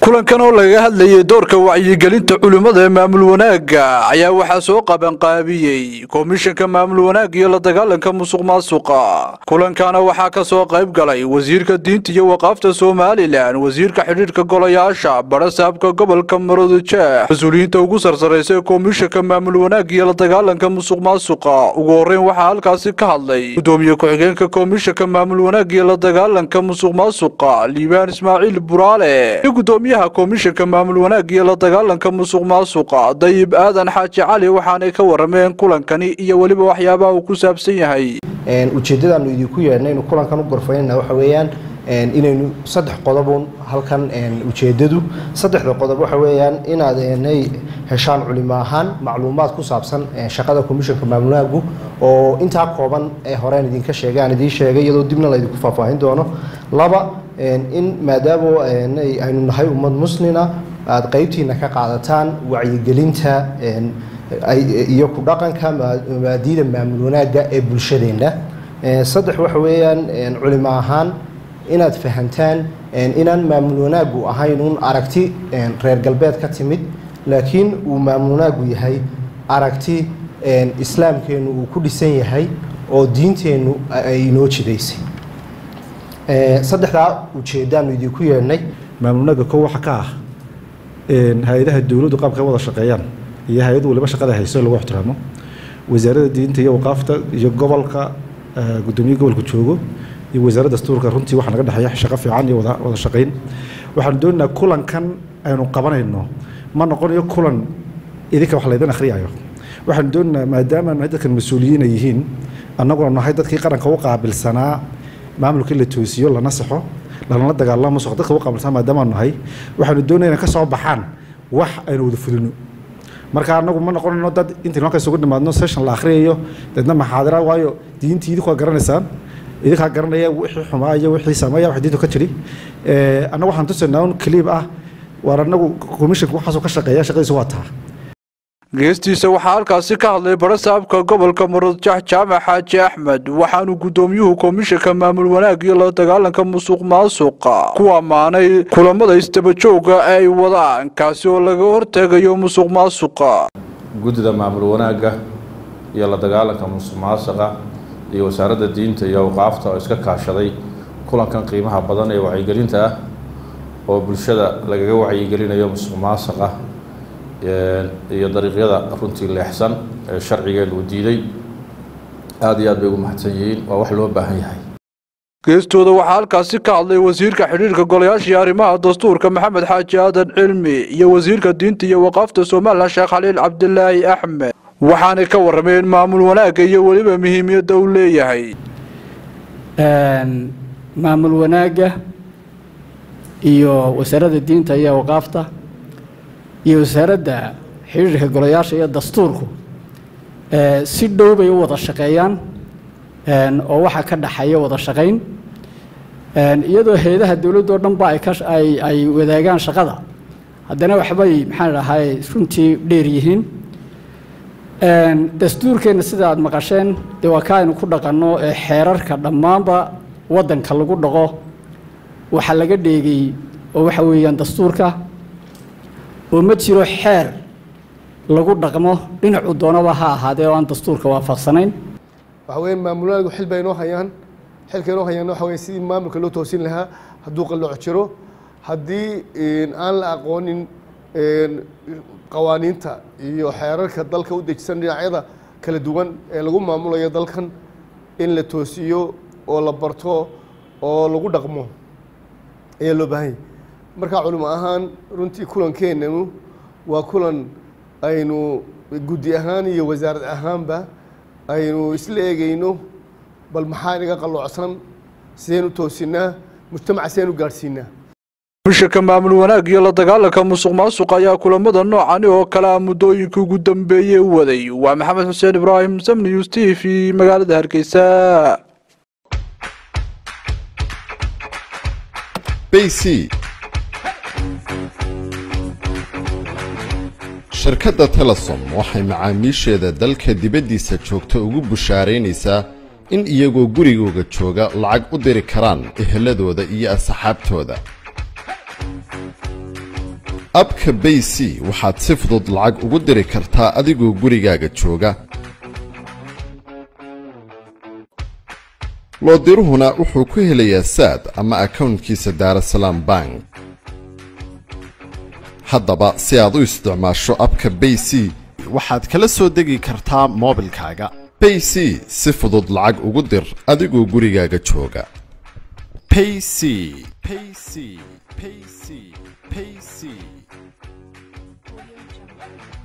kulankan oo lagaga hadlayay doorka wacyigelinta culimmada ee maamul wanaagga ayaa waxaa soo qabanqaabiyey komishanka maamul wanaag iyo la dagaalanka musuq maasuqa kulankana waxaa ka soo qayb galay wasiirka diinta iyo waqaafta somalilan wasiirka xidhiidhka golayaasha barasaabka gobolka maroodijeex mas-uuliyiinta ugu sarsaraysa ee komishanka maamul wanaag iyo la dagaalanka musuq maasuqa ugu horreyn waxaa halkaasi ka hadlay gudoomiye ku-xigeenka komishanka maamul wanaag iyo la dagaalanka musuq maasuqa liibaan ismaaciil buraale iyo gudoomiyaha komishanka maamul wanaag iyo la dagaalanka musuq maasuqa dayib aadan xaaji cali waxaanay ka warameen kulankani iyo weliba waxyaabaha uu ku saabsan yahay ujeeddadaanu idinku yeedhnay inu kulankan u gorfaynana waxa weeyaan inaynu saddex qodobun halkan ujeeddadu saddexda qodob waxa weeyaan inaad nay heshaan culimo ahaan macluumaad ku saabsan shaqada komishanka maamulwanaaggu oo intaa kooban ee horeen idinka sheegay aan idiin sheegay iyadoo dibna laydinku faahfaahin doono laba in maadaama aynu nahay ummad muslina aada qeybtiina ka qaadataan wacyigelinta iyo ku dhaqanka mabaadiida maamul wanaagga ee bulshadeenna saddex waxa weeyaan culimo ahaan inaad fahantaan inaan maamul wanaaggu ahayn uun aragti reer galbeed ka timid laakiin uu maamul wanaaggu yahay aragti islaamkeennu uu ku dhisan yahay oo diinteennu ay inoo jidaysay saddexdaa ujeeddaanu idinku yeedhnay maamulnaaga ko waxa ka ah hay-adaha dowladdu qaabka wada shaqeeyaan iyo hay-ad waliba shaqada hayso lagu ixtiraamo wasaaradda diinta iyo waqaafta iyo gobolka gudoomiye gobolka joogo iyo wasaaradda dastuurka runtii waxaa naga dhexeeya shaqo fiican iyo wada shaqayn waxaanu doonaynaa kulankan aynu qabanayno ma noqonayo kulan idinka wax laydin akhriyayo waxaanu doonaynaa maadaama nahay dadkan mas-uuliyiina yihiin annaguna nahay dadkii qaranka u qaabilsanaa maamulkii la toosiyo lana saxo lalana dagaalamo musuq dadka u qaabilsanaa maadaamaanu nahay waxaanu doonayna ka soo baxaan wax aynu wada fulino marka anagu ma noqonayno dad intaynu halka isugu nimaadno session la akhriyayo deedna maxaadira waayo diintii idinku waa garanaysaan idinkaa garanaya wixii xumaa iyo wixii sameeya wax diintu ka jiri annagu waxaan tusaynaa un clip ah waar annagu commissionka waxaasoo ka shaqeeya shaqadiisu waa taa geestiisa waxaa halkaasi ka hadlay barasaabka gobolka maroodjax jaamac xaaji axmed waxaanu gudoomiyuhu komishanka maamul wanaag iyo la dagaalanka musuq maasuqa ku ammaanay kulamada isdabajooga ee ay wadaan kaasi oo laga hortegayo musuq maasuqa guddida maamul wanaagga iyo la dagaalanka musuq maasuqa iyo wasaaradda diinta iyo awqaafta oo iska kaashaday kulankan qiimaha badan ee wacyigelinta ah oo bulshada lagaga wacyigelinayo musuq maasuqa iyo dariiqyada runtii leexsan ee sharcigeenu uu diiday aada iyo aad bay ugu mahadsan yihiin waa wax loo baahan yahay geestooda waxaa halkaasi ka hadlay wasiirka xidhiirka golayaashii arrimaha dastuurka maxamed xaaji aadan cilmi iyo wasiirka diinta iyo waqaafta somalilan sheekh khaliil cabdilaahi axmed waxaanay ka warameen maamul wanaagga iyo weliba muhiimiyadda uu leeyahay maamul wanaagga iyo wasaaradda diinta iyo waqaafta iyo wasaaradda xidhiirka golayaasha iyo dastuurku si dhow bay u wada shaqeeyaan oo waxaa ka dhaxeeya wada shaqayn iyadoo hay-adaha dowladdo dhanba ay ay wadaagaan shaqada haddana waxbay maxaan dhahay runtii dheer yihiin dastuurkeenna sida aad maqasheen dee waa ka aynu ku dhaqanno ee xeerarka dhammaanba waddanka lagu dhaqo waxaa laga dheegay oo waxa weeyaan dastuurka oo ma jiro xeer lagu dhaqmo dhinacu doonaba ha ahaadee oo aan dastuurka waafaqsanayn waxa weeye maamulwanaaggu xil bay inoo hayaan xilka inoo hayaan waxa weye sidii maamulka loo toosin lahaa hadduu qallooc jiro haddii aan la aqoonin qawaaniinta iyo xeerarka dalka u dejisan dhinacyada kala duwan ee lagu maamulayo dalkan in la toosiyo oo la barto oo lagu dhaqmo ayaa loo baahanya markaa culimo ahaan runtii kulankeenanu waa kulan aynu guddi ahaan iyo wasaarad ahaanba aynu isla eegayno bal maxaa inaga qalloocsan sideen u toosinaa mujtamaca sideen u gaadhsiinaa komishanka maamul wanaag iyo la dagaalanka musuq maasuq ayaa kulamada noocani oo kale ah muddooyinka ugu dambeeyey waday waa maxamed xuseen ibraahim samni news t v magaalada hargeysa shirkadda telesom waxay macaamiisheeda dalka dibaddiisa joogta ugu bushaaraynaysaa in iyagoo gurigooga jooga lacag u diri karaan eheladooda iyo asxaabtooda abka bay c waxaad si fudud lacag ugu diri kartaa adigoo gurigaaga jooga loodiruhuna wuxuu ku helayaa saad ama akownkiisa daarasalaam bank haddaba si aad u isticmaasho abka bay c waxaad kala soo degi kartaa moobilkaaga bay c si fudud lacag ugu dir adigoo gurigaaga jooga payc payc payc payc